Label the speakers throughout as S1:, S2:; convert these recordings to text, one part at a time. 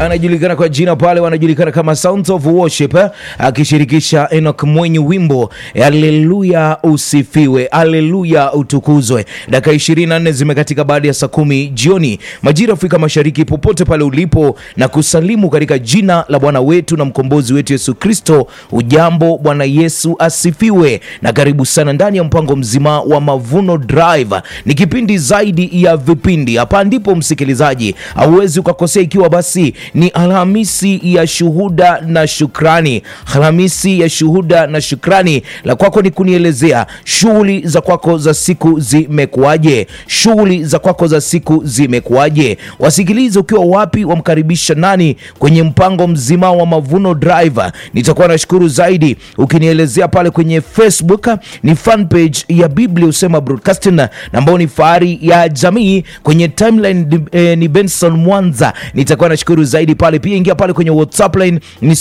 S1: anajulikana kwa jina pale, wanajulikana kama Sounds of Worship, eh, akishirikisha Enoch Mwenye, wimbo Haleluya usifiwe, haleluya utukuzwe. Dakika 24 zimekatika baada ya saa kumi jioni majira Afrika Mashariki, popote pale ulipo, na kusalimu katika jina la Bwana wetu na mkombozi wetu Yesu Kristo. Ujambo, Bwana Yesu asifiwe, na karibu sana ndani ya mpango mzima wa Mavuno Drive. Ni kipindi zaidi ya vipindi. Hapa ndipo msikilizaji, hauwezi ukakosea, ikiwa basi ni Alhamisi ya shuhuda na shukrani. Alhamisi ya shuhuda na shukrani, la kwako ni kunielezea shughuli za kwako za siku zimekuwaje? Shughuli za kwako za siku zimekuwaje? Wasikilize ukiwa wapi, wamkaribisha nani kwenye mpango mzima wa Mavuno Drive. Nitakuwa nashukuru zaidi ukinielezea pale kwenye Facebook, ni fan page ya Biblia Usema Broadcasting na ambao ni fahari ya jamii. Kwenye timeline ni, eh, ni Benson Mwanza, nitakuwa nashukuru zaidi pale. Pia ingia pale kwenye WhatsApp line ni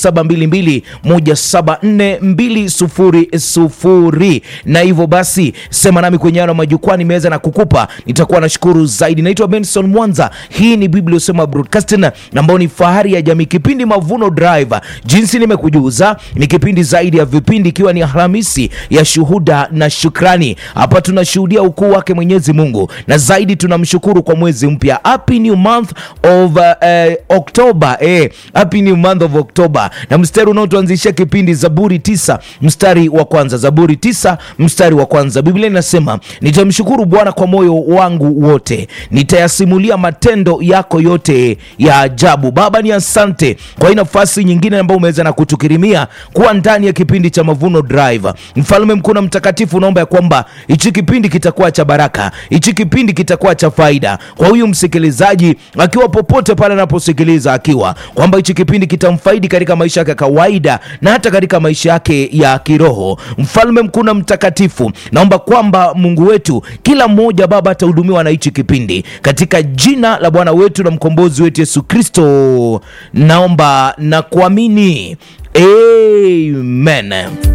S1: 0722174200 na hivyo basi sema nami kwenye yano majukwaa nimeweza na kukupa, nitakuwa nashukuru zaidi. Naitwa Benson Mwanza, hii ni Biblia Usema Broadcasting na ambao ni fahari ya jamii, kipindi Mavuno Drive. Jinsi nimekujuza ni kipindi zaidi ya vipindi, ikiwa ni Alhamisi ya shuhuda na shukrani. Hapa tunashuhudia ukuu wake Mwenyezi Mungu na zaidi tunamshukuru kwa mwezi mpya. Happy new month of uh, October eh, happy new month of October. Na mstari unaotuanzishia kipindi Zaburi tisa mstari wa kwanza, Zaburi tisa mstari wa kwanza, Biblia inasema nitamshukuru Bwana kwa moyo wangu wote, nitayasimulia matendo yako yote ya ajabu. Baba, ni asante kwa hii nafasi nyingine ambayo umeweza na kutukirimia kuwa ndani ya kipindi cha Mavuno Drive. Mfalme mkuu na mtakatifu, naomba ya kwamba hichi kipindi kitakuwa cha baraka, hichi kipindi kitakuwa cha faida kwa huyu msikilizaji akiwa popote pale anaposikiliza, akiwa kwamba hichi kipindi kitamfaidi katika maisha yake ya kawaida na hata katika maisha yake ya kiroho. Mfalme mkuu na mtakatifu, naomba kwamba Mungu wetu, kila mmoja Baba atahudumiwa na hichi kipindi katika jina la Bwana wetu na mkombozi wetu Yesu Kristo, naomba na kuamini, amen.